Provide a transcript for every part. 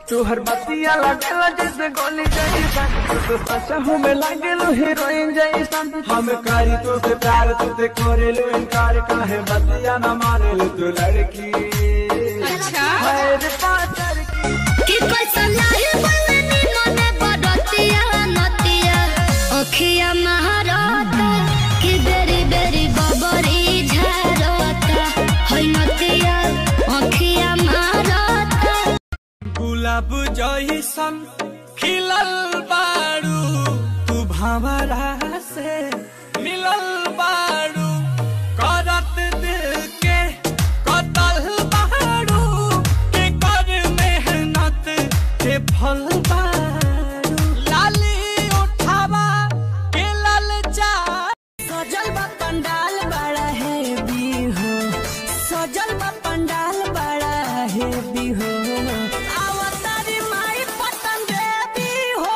तोहर बतिया लगेला जैसे गोली जैसा तो सच हूँ मैं लगेलो हीरोइन जैसा हम करी तो से प्यार तो से करे लो इनकार काहे बतिया न माने लो तू लड़की अच्छा है रे पातर की कि कैसा लाहे बलनी नने बडतिया नतिया अखिया महारता कि बेरी बेरी बबरी झरता है नतिया अखिया महारता गुलाब जैसन खिलल बारू तू भंवरा से मिलल बारू करत दिल के कतल बारू के कर मेहनत के फल बारू लाली उठावा के लल जा सजल बा पंडाल बड़ा है बिहो सजल बा पंडाल बड़ा है बिहो अवतारी माई पतन देवी हो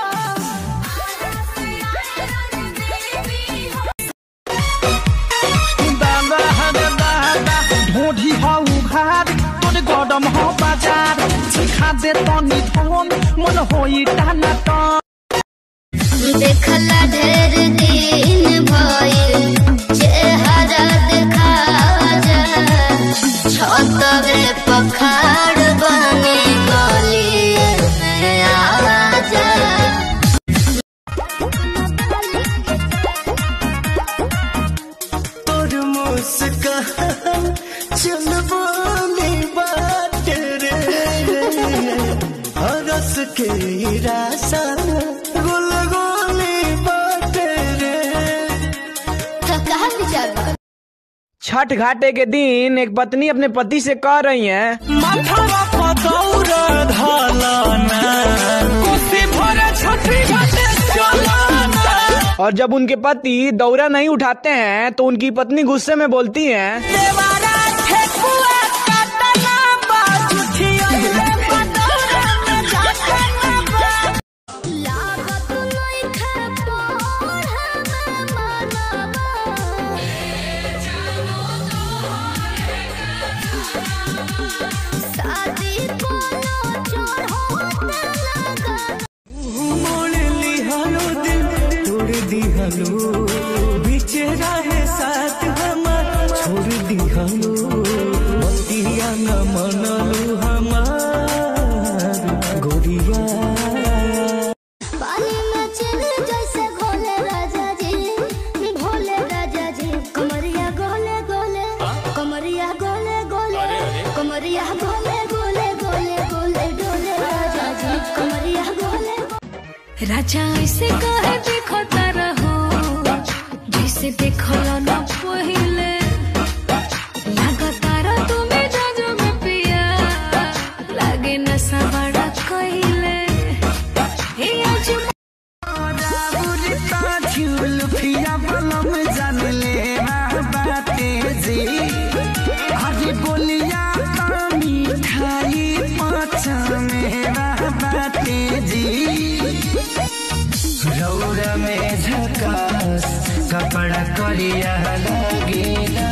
ढोढी हौ घाट तोरे गडम हौ बाजार सिखा दे तनी धन मन होई टाना टन देखला ढेर दिन भइल चेहरा देखा जा छतरे पखाड़ बने गली में आजा तोर मुस्कान चलबोली बात रे हरस के रासा गुल गोली बात रे तो कहा विचार बा? छठ घाटे के दिन एक पत्नी अपने पति से कह रही है माथावा पदौर धालाना कोसी भरे छठी घाटे चलाना और जब उनके पति दौरा नहीं उठाते हैं तो उनकी पत्नी गुस्से में बोलती हैं देवारा ठेकुआ काटना बाजुठिया पदौरा में जातना बा लागत नइखे पढ़े में मनवा। शादी कोनो चढ़ोते लगा मोड़ लिहालो दिल तोड़ दिहालो बीच रहे साथ हमार छोड़ दिहालो बतिया न मनलो हमार गोरिया पानी में चल जैसे घोले राजा जी भोले राजा जी कमरिया गोले गोले कमरिया गोले गोले कमरिया गोले गोले गोले गोले डोले राजा जी कमरिया गोले राजा ऐसे कहे देखो रहो जैसे देखो न पहिले लगातार तुम्हें जाजो में पिया लागे नशा बड़ा कहिले हे आज झुलफिया बलम जान ले बाते जी अरे बोलिया का मिठाई पाँच मेरा बाते जी रौरा में झकास कपड़ा करिया लगेला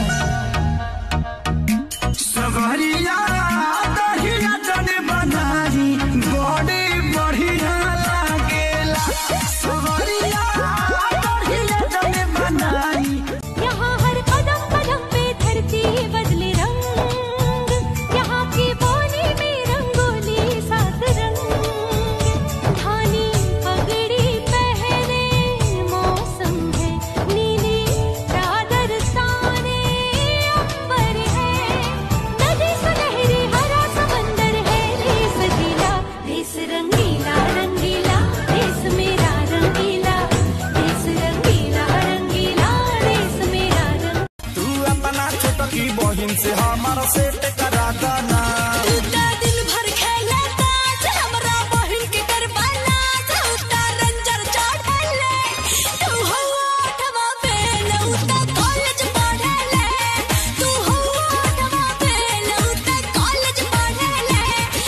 सवरिया दहिया जने बनारी बड़े बढ़िया लागेला सवरिया दहिया जने बनारी यहाँ हर कदम कदम पे धरती बदले रंग यहाँ की बोली में रंगोली सात रंग धानी पगड़ी पहने मौसम है नीली चादर ताने अंबर है नदी सुनहरी हरा समंदर है देश गीला देश रंगीला रंगीला देश मेरा रंगीला देश रंगीला रंगीला देश मेरा रंग तू अपना छोटकी बहिन से हमारा सेट करा दाना उता दिन भर खेले ताज हमरा बहिन के करवाना उता रंजर चढ़ले तू हो आठवा फेल उता कॉलेज पढ़ले तू हो आठवा फेल उता कॉलेज पढ़ले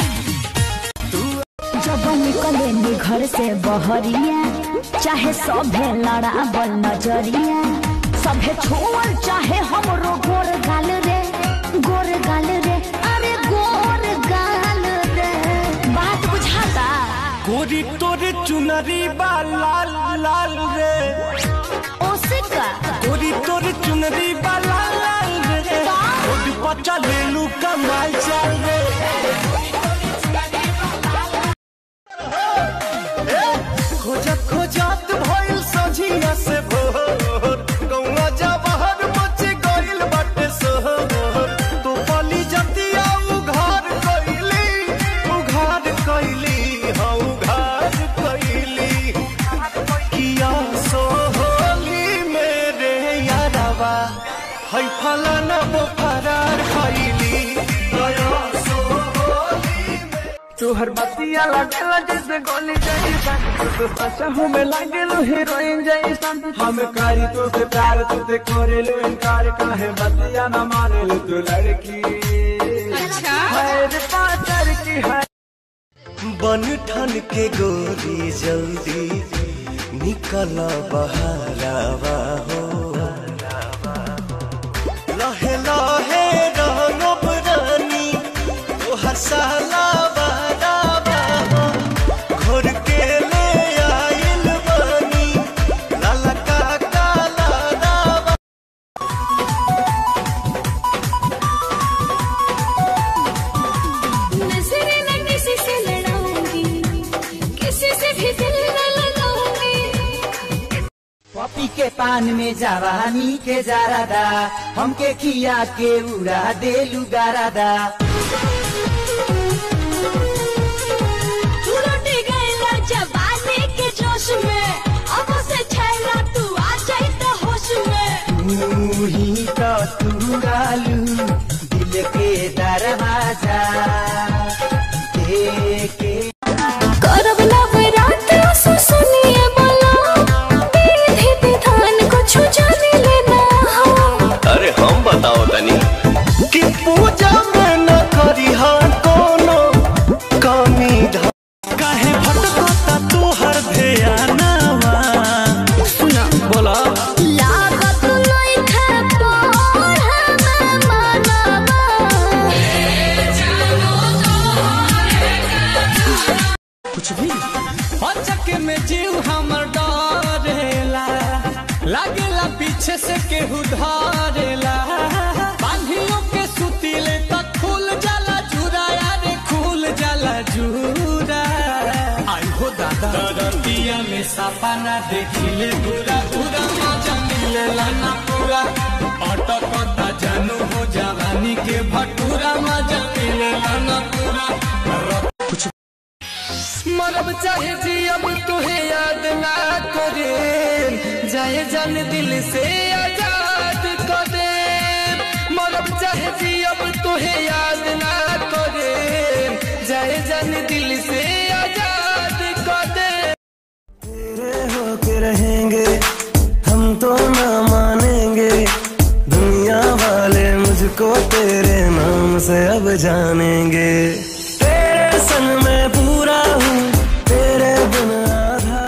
जब निकले नी घर से बहरिया चाहे सभे लड़ाबल नजरिया सभे छोड़ चाहे हमरो गोर गाल रे गोर गाल रे अरे गोर गाल रे बात बुझा चुनरी वाला लाल रे रोड पर चलेलू कमाल चल रे खोजत खोजत भइल सझिया से भोर गौवा जवाहर मच गइल बाटे सोहर तो पली जतिया उघार कइली उघार कइली हाँ उघार कइली किया सोहली मेरे यारवा है फलाना वो फरार खइली गया सोहली तुहर बतिया लगेला जैसे गोली जैसा तो सचा हूँ मैं लगेलू हीरोइन जैसा हम करी तो से प्यार तो से करेलू इनकार काहे बतिया न मानेलू तू लड़की अच्छा है पाचर की है बन ठन के गोरी जल्दी निकल बहरावा हो लहे लहे रंगब रानी तोहर साला बहरावा हो घोर के ले आइल बानी लाला का काला रावा नजरें न किसी से लड़ाऊंगी किसी से भी दिल न लगाऊंगी पपी के पान में जवानी के जारादा हमके खिया के उड़ा देलू गारादा तू लौट गइला जवानी के जोश में अब से छैला तू आ जाई त होश में तू ही तो तुरालू दिल के दरवाजा देके करब नवरात आंसू सुनिए बोला विधि विधान कुछ जाने लेना हो अरे हम बताओ तनी कि पूजा में न करी हा कोनो कमी धा काहे भटकता तोहर ध्यानवा सुना बोला लागत लइखा पढ़ना मनवा चक में जीव हमर डरेला लागेला पीछे से केहू धरेला बांधियों के सुतीले तक खुल जाला जूरा यारे खुल जाला जूरा आई हो दादा दरतिया में सपना देखिले पूरा पूरा मजा मिलेला ना पूरा अटकता जानू हो जवानी के भटूरा मजा मिलेला ना पूरा मरब चाहे जी अब तुहे याद ना करे जाए जान दिल से आजाद कर दे मरब चाहे जी अब तुहे याद ना करे जाए जान दिल से आजाद कर दे तेरे होके रहेंगे हम तो ना मानेंगे दुनिया वाले मुझको तेरे नाम से अब जानेंगे तेरे संग मैं पूरा हूँ तेरे बिन आधा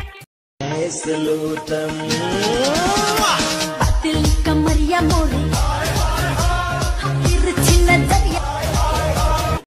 दिल कमरिया मोरे